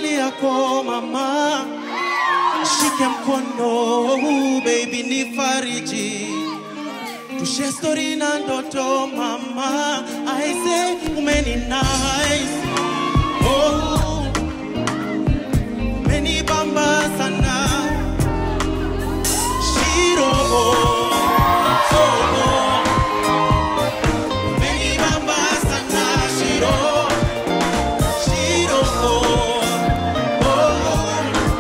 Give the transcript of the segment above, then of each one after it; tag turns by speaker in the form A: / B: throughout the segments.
A: hali yako mama, shike mkono baby, ni fariji tushe story na ndoto mama, aise umeni nice oh, umeni bamba sana shiro oh, oh. Umeni bamba sana shiro shiro oh, oh.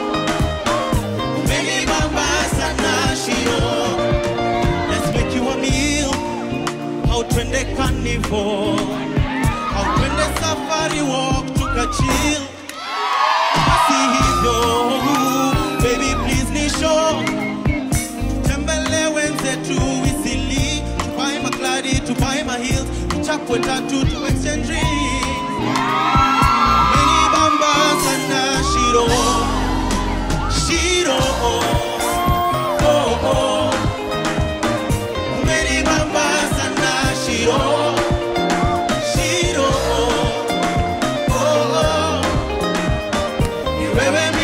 A: Umeni bamba sana shiro Let's make you a meal. How twende carnival. How twende safari walk tukachill. Basi hivyo, baby please ni show. Tutembele wenzetu Isili, tupae makladi, tupae mahills, tuchapwe tatu tu exchange rings. Meni bamba sana shiro, shiro oh oh oh. Umeni bamba sana shiro shiro oh oh ni wewe